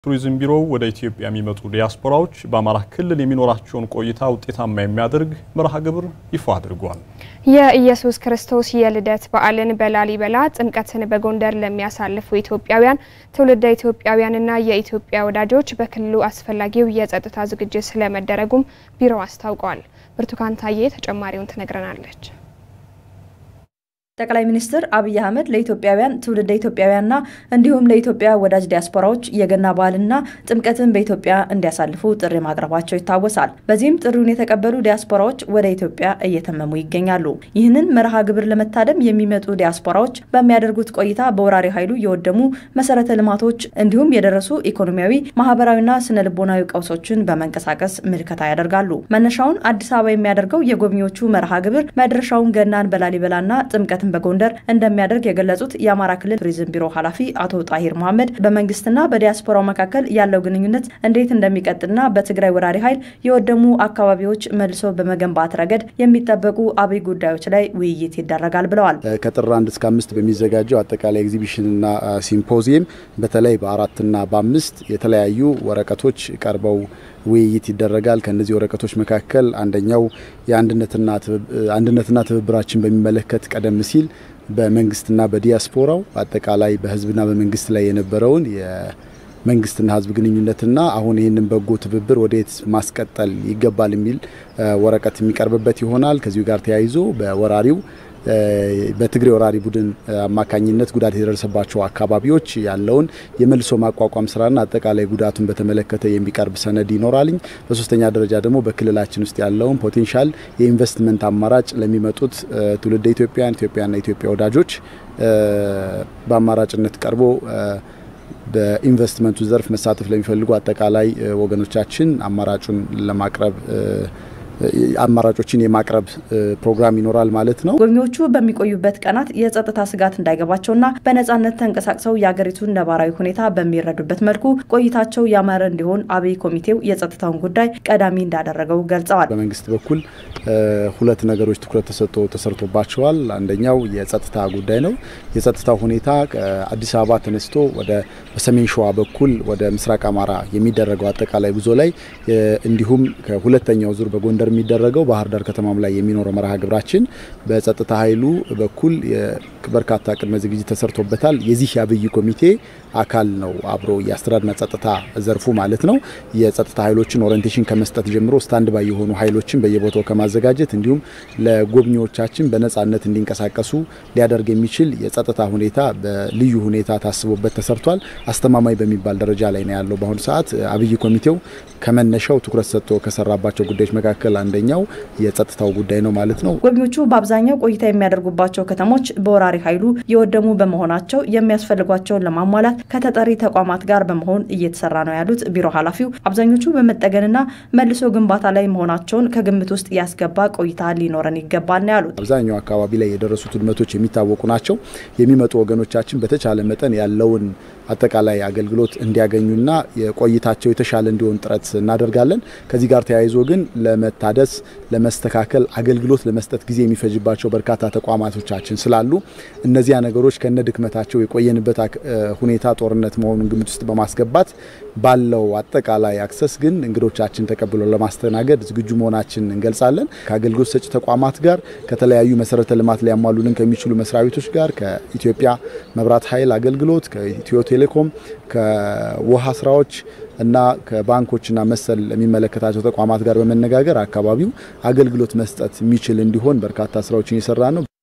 ቱሪዝም ቢሮው ወደ ኢትዮጵያ የሚመጡ ዲያስፖራዎች በአማራ ክልል የሚኖራቸውን ቆይታ ውጤታማ የሚያደርግ መርሃ ግብር ይፋ አድርጓል። የኢየሱስ ክርስቶስ የልደት በዓልን በላሊበላ ጥምቀትን በጎንደር ለሚያሳልፉ ኢትዮጵያውያን ትውልደ ኢትዮጵያውያንና የኢትዮጵያ ወዳጆች በክልሉ አስፈላጊው የጸጥታ ዝግጅት ስለመደረጉም ቢሮው አስታውቋል። ብርቱካን ታዬ ተጨማሪውን ትነግረናለች። ጠቅላይ ሚኒስትር አብይ አህመድ ለኢትዮጵያውያን ትውልደ ኢትዮጵያውያንና እንዲሁም ለኢትዮጵያ ወዳጅ ዲያስፖራዎች የገና በዓልና ጥምቀትን በኢትዮጵያ እንዲያሳልፉ ጥሪ ማቅረባቸው ይታወሳል። በዚህም ጥሪውን የተቀበሉ ዲያስፖራዎች ወደ ኢትዮጵያ እየተመሙ ይገኛሉ። ይህንን መርሃ ግብር ለመታደም የሚመጡ ዲያስፖራዎች በሚያደርጉት ቆይታ በወራሪ ኃይሉ የወደሙ መሰረተ ልማቶች እንዲሁም የደረሱ ኢኮኖሚያዊ፣ ማህበራዊና ስነ ልቦናዊ ቀውሶችን በመንቀሳቀስ ምልከታ ያደርጋሉ። መነሻውን አዲስ አበባ የሚያደርገው የጎብኚዎቹ መርሃ ግብር መድረሻውን ገናን በላሊበላና ጥምቀትን በጎንደር እንደሚያደርግ የገለጹት የአማራ ክልል ቱሪዝም ቢሮ ኃላፊ አቶ ጣሂር መሐመድ በመንግስትና በዲያስፖራው መካከል ያለው ግንኙነት እንዴት እንደሚቀጥልና በትግራይ ወራሪ ኃይል የወደሙ አካባቢዎች መልሶ በመገንባት ረገድ የሚጠበቁ አብይ ጉዳዮች ላይ ውይይት ይደረጋል ብለዋል። ከጥር አንድ እስከ አምስት በሚዘጋጀው አጠቃላይ ኤግዚቢሽንና ሲምፖዚየም በተለይ በአራትና በአምስት የተለያዩ ወረቀቶች ቀርበው ውይይት ይደረጋል። ከእነዚህ ወረቀቶች መካከል አንደኛው የአንድነትና ትብብራችን በሚመለከት ቀደም ሲል በመንግስትና በዲያስፖራው አጠቃላይ በህዝብና በመንግስት ላይ የነበረውን የመንግስትና ህዝብ ግንኙነትና አሁን ይህንን በጎ ትብብር ወዴት ማስቀጠል ይገባል የሚል ወረቀት የሚቀርብበት ይሆናል። ከዚሁ ጋር ተያይዞ በወራሪው በትግሬ ወራሪ ቡድን አማካኝነት ጉዳት የደረሰባቸው አካባቢዎች ያለውን የመልሶ ማቋቋም ስራና አጠቃላይ ጉዳቱን በተመለከተ የሚቀርብ ሰነድ ይኖራልኝ። በሶስተኛ ደረጃ ደግሞ በክልላችን ውስጥ ያለውን ፖቴንሻል የኢንቨስትመንት አማራጭ ለሚመጡት ትውልደ ኢትዮጵያን ኢትዮጵያና ኢትዮጵያ ወዳጆች በአማራጭነት ቀርቦ በኢንቨስትመንቱ ዘርፍ መሳተፍ ለሚፈልጉ አጠቃላይ ወገኖቻችን አማራጩን ለማቅረብ አማራጮችን የማቅረብ ፕሮግራም ይኖራል ማለት ነው። ጎብኚዎቹ በሚቆዩበት ቀናት የጸጥታ ስጋት እንዳይገባቸውና በነጻነት ተንቀሳቅሰው የሀገሪቱን ነባራዊ ሁኔታ በሚረዱበት መልኩ ቆይታቸው ያማረ እንዲሆን አብይ ኮሚቴው የጸጥታውን ጉዳይ ቀዳሚ እንዳደረገው ገልጸዋል። በመንግስት በኩል ሁለት ነገሮች ትኩረት ተሰጥቶ ተሰርቶባቸዋል። አንደኛው የጸጥታ ጉዳይ ነው። የጸጥታው ሁኔታ ከአዲስ አበባ ተነስቶ ወደ በሰሜን ሸዋ በኩል ወደ ምስራቅ አማራ የሚደረገው አጠቃላይ ጉዞ ላይ እንዲሁም ከሁለተኛው ዙር በጎንደር የሚደረገው ባህር ዳር ከተማም ላይ የሚኖረው መርሃ ግብራችን በጸጥታ ኃይሉ በኩል በርካታ ቅድመ ዝግጅት ተሰርቶበታል። የዚህ የአብይ ኮሚቴ አካል ነው። አብሮ የአስተዳደርና ጸጥታ ዘርፉ ማለት ነው። የጸጥታ ኃይሎችን ኦሪንቴሽን ከመስጠት ጀምሮ ስታንድ ባይ የሆኑ ኃይሎችን በየቦታው ከማዘጋጀት እንዲሁም ለጎብኚዎቻችን በነጻነት እንዲንቀሳቀሱ ሊያደርግ የሚችል የጸጥታ ሁኔታ በልዩ ሁኔታ ታስቦበት ተሰርቷል። አስተማማኝ በሚባል ደረጃ ላይ ነው ያለው። በአሁኑ ሰዓት አብይ ኮሚቴው ከመነሻው ትኩረት ሰጥቶ ከሰራባቸው ጉዳዮች መካከል አንደኛው የጸጥታው ጉዳይ ነው ማለት ነው። ጎብኚዎቹ በአብዛኛው ቆይታ የሚያደርጉባቸው ከተሞች በወራሪ ኃይሉ የወደሙ በመሆናቸው የሚያስፈልጓቸውን ለማሟላት ከተጠሪ ተቋማት ጋር በመሆን እየተሰራ ነው ያሉት ቢሮ ኃላፊው አብዛኞቹ በመጠገንና መልሶ ግንባታ ላይ መሆናቸውን ከግምት ውስጥ ያስገባ ቆይታ ሊኖረን ይገባል ነው ያሉት። አብዛኛው አካባቢ ላይ የደረሱት ውድመቶች የሚታወቁ ናቸው። የሚመጡ ወገኖቻችን በተቻለ መጠን ያለውን አጠቃላይ አገልግሎት እንዲያገኙና የቆይታቸው የተሻለ እንዲሆን ጥረት እናደርጋለን። ከዚህ ጋር ተያይዞ ግን ለመታደስ፣ ለመስተካከል፣ አገልግሎት ለመስጠት ጊዜ የሚፈጅባቸው በርካታ ተቋማቶቻችን ስላሉ እነዚያ ነገሮች ከነ ድክመታቸው የቆየንበት ሁኔታ ጦርነት መሆኑን ግምት ውስጥ በማስገባት ባለው አጠቃላይ አክሰስ ግን እንግዶቻችን ተቀብሎ ለማስተናገድ ዝግጁ መሆናችን እንገልጻለን። ከአገልግሎት ሰጪ ተቋማት ጋር ከተለያዩ መሰረተ ልማት ሊያሟሉልን ከሚችሉ መስሪያ ቤቶች ጋር ከኢትዮጵያ መብራት ኃይል አገልግሎት ከኢትዮ ቴሌኮም ከውሃ ስራዎች እና ከባንኮችና መሰል የሚመለከታቸው ተቋማት ጋር በመነጋገር አካባቢው አገልግሎት መስጠት የሚችል እንዲሆን በርካታ ስራዎችን እየሰራ ነው።